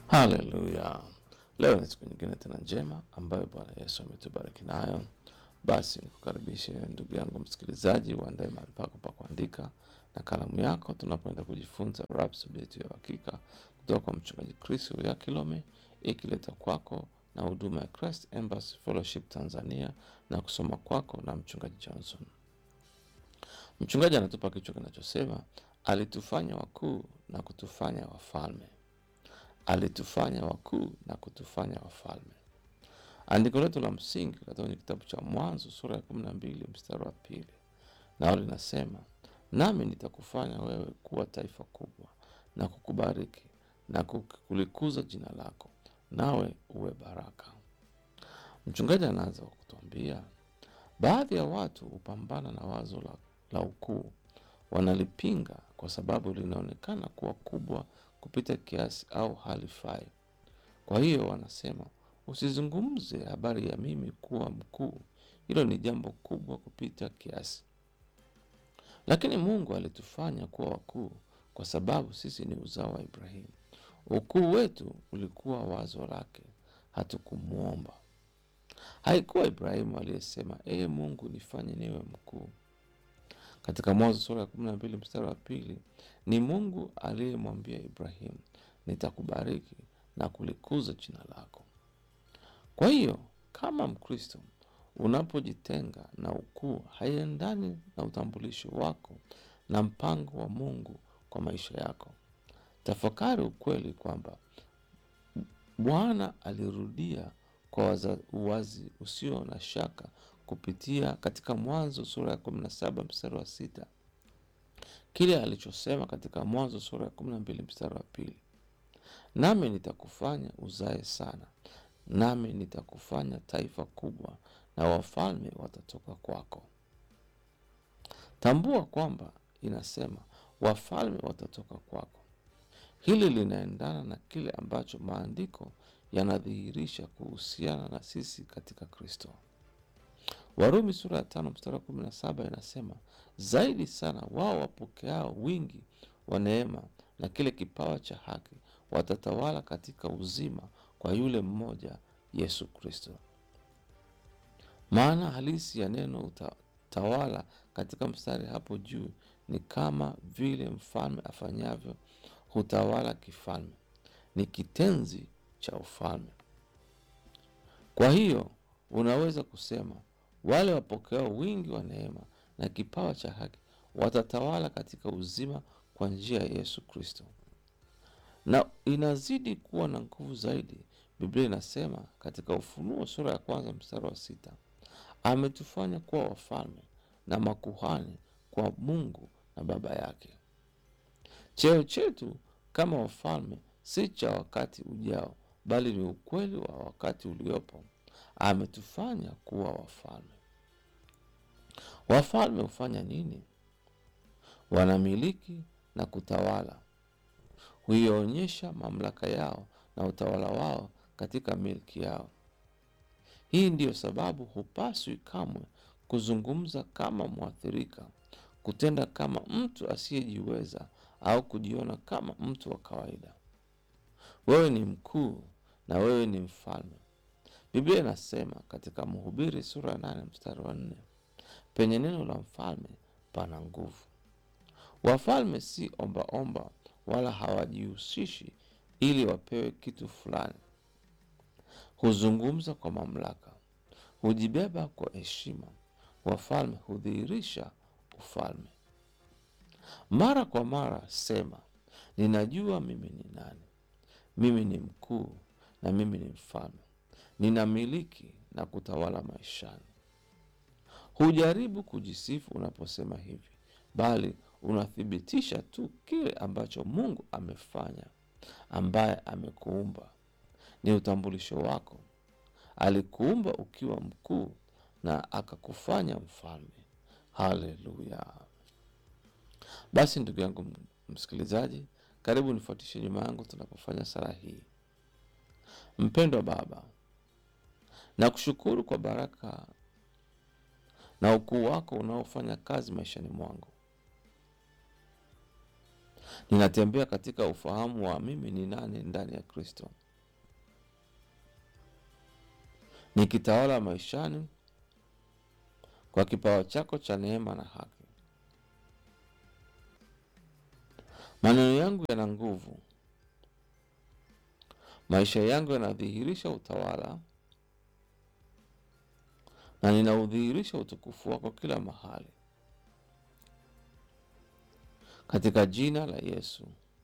Haleluya! Leo ni siku nyingine tena njema ambayo Bwana Yesu ametubariki nayo. Basi nikukaribishe ndugu yangu msikilizaji, uandae mahali pako pa kuandika na kalamu yako, tunapoenda kujifunza Rhapsody yetu ya uhakika kutoka kwa mchungaji Chris ya Kilome, ikileta kwako na huduma ya Christ Embassy Fellowship Tanzania na kusoma kwako na mchungaji Johnson. Mchungaji anatupa kichwa kinachosema alitufanya wakuu na kutufanya wafalme alitufanya wakuu na kutufanya wafalme. Andiko letu la msingi katika kwenye kitabu cha Mwanzo sura ya kumi na mbili mstari wa pili nao linasema, nami nitakufanya wewe kuwa taifa kubwa na kukubariki na kulikuza jina lako, nawe uwe baraka. Mchungaji anaanza kwa kutuambia baadhi ya watu hupambana na wazo la, la ukuu, wanalipinga kwa sababu linaonekana kuwa kubwa kupita kiasi au halifai. Kwa hiyo wanasema, usizungumze habari ya mimi kuwa mkuu, hilo ni jambo kubwa kupita kiasi. Lakini Mungu alitufanya kuwa wakuu kwa sababu sisi ni uzao wa Ibrahimu. Ukuu wetu ulikuwa wazo lake, hatukumwomba. Haikuwa Ibrahimu aliyesema, ee Mungu nifanye niwe mkuu. Katika Mwanzo sura ya kumi na mbili mstari wa pili ni Mungu aliyemwambia Ibrahimu, nitakubariki na kulikuza jina lako. Kwa hiyo kama Mkristo unapojitenga na ukuu, haiendani na utambulisho wako na mpango wa Mungu kwa maisha yako. Tafakari ukweli kwamba Bwana alirudia kwa uwazi usio na shaka kupitia katika Mwanzo sura ya kumi na saba mstari wa sita kile alichosema katika Mwanzo sura ya kumi na mbili mstari wa pili nami nitakufanya uzae sana, nami nitakufanya taifa kubwa, na wafalme watatoka kwako. Tambua kwamba inasema wafalme watatoka kwako. Hili linaendana na kile ambacho maandiko yanadhihirisha kuhusiana na sisi katika Kristo. Warumi sura ya tano mstari wa kumi na saba inasema zaidi sana wao wapokeao wingi wa neema na kile kipawa cha haki watatawala katika uzima kwa yule mmoja Yesu Kristo. Maana halisi ya neno utawala katika mstari hapo juu ni kama vile mfalme afanyavyo hutawala kifalme, ni kitenzi cha ufalme. Kwa hiyo unaweza kusema wale wapokeao wingi wa neema na kipawa cha haki watatawala katika uzima kwa njia ya Yesu Kristo, na inazidi kuwa na nguvu zaidi. Biblia inasema katika Ufunuo sura ya kwanza mstari wa sita ametufanya kuwa wafalme na makuhani kwa Mungu na Baba yake. Cheo chetu kama wafalme si cha wakati ujao, bali ni ukweli wa wakati uliopo. Ametufanya kuwa wafalme. Wafalme hufanya nini? Wanamiliki na kutawala, huionyesha mamlaka yao na utawala wao katika milki yao. Hii ndiyo sababu hupaswi kamwe kuzungumza kama mwathirika, kutenda kama mtu asiyejiweza au kujiona kama mtu wa kawaida. Wewe ni mkuu na wewe ni mfalme. Biblia inasema katika Mhubiri sura ya nane mstari wa nne penye neno la mfalme pana nguvu. Wafalme si ombaomba omba, wala hawajihusishi ili wapewe kitu fulani. Huzungumza kwa mamlaka, hujibeba kwa heshima. Wafalme hudhihirisha ufalme. Mara kwa mara sema, ninajua mimi ni nani. Mimi ni mkuu na mimi ni mfalme, ninamiliki na kutawala maishani. Hujaribu kujisifu unaposema hivi, bali unathibitisha tu kile ambacho Mungu amefanya, ambaye amekuumba. Ni utambulisho wako. Alikuumba ukiwa mkuu na akakufanya mfalme. Haleluya! Basi ndugu yangu msikilizaji, karibu nifuatishe nyuma yangu tunapofanya sala hii. Mpendwa Baba, nakushukuru kwa baraka na ukuu wako unaofanya kazi maishani mwangu. Ninatembea katika ufahamu wa mimi ni nani ndani ya Kristo, nikitawala maishani kwa kipawa chako cha neema na haki. Maneno yangu yana nguvu, maisha yangu yanadhihirisha utawala, na ninaudhihirisha utukufu wako kila mahali, katika jina la Yesu,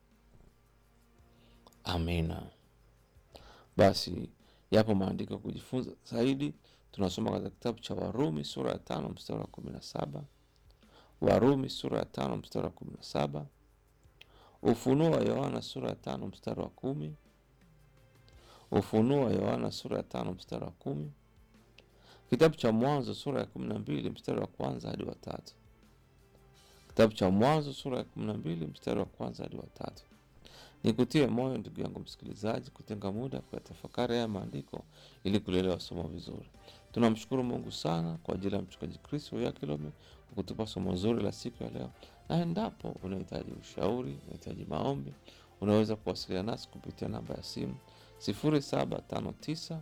amina. Basi yapo maandiko ya kujifunza zaidi, tunasoma katika kitabu cha Warumi sura ya tano mstari wa kumi na saba Warumi sura ya tano mstari wa kumi na saba Ufunuo wa Yohana sura ya tano mstari wa kumi Ufunuo wa Yohana sura ya tano mstari wa kumi Kitabu cha Mwanzo sura ya kumi na mbili mstari wa kwanza hadi wa tatu Kitabu cha Mwanzo sura ya kumi na mbili mstari wa kwanza hadi wa tatu Nikutie moyo ndugu yangu msikilizaji, kutenga muda kuyatafakari haya maandiko ili kulielewa somo vizuri. Tunamshukuru Mungu sana kwa ajili ya mchungaji Kristo ya Kilome kwa kutupa somo zuri la siku ya leo, na endapo unahitaji ushauri, unahitaji maombi, unaweza kuwasiliana nasi kupitia namba ya simu 0759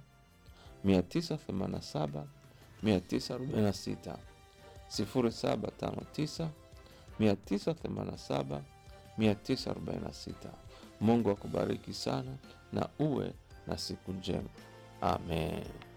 987 946 0759 987 946. Mungu akubariki sana na uwe na siku njema. Amen.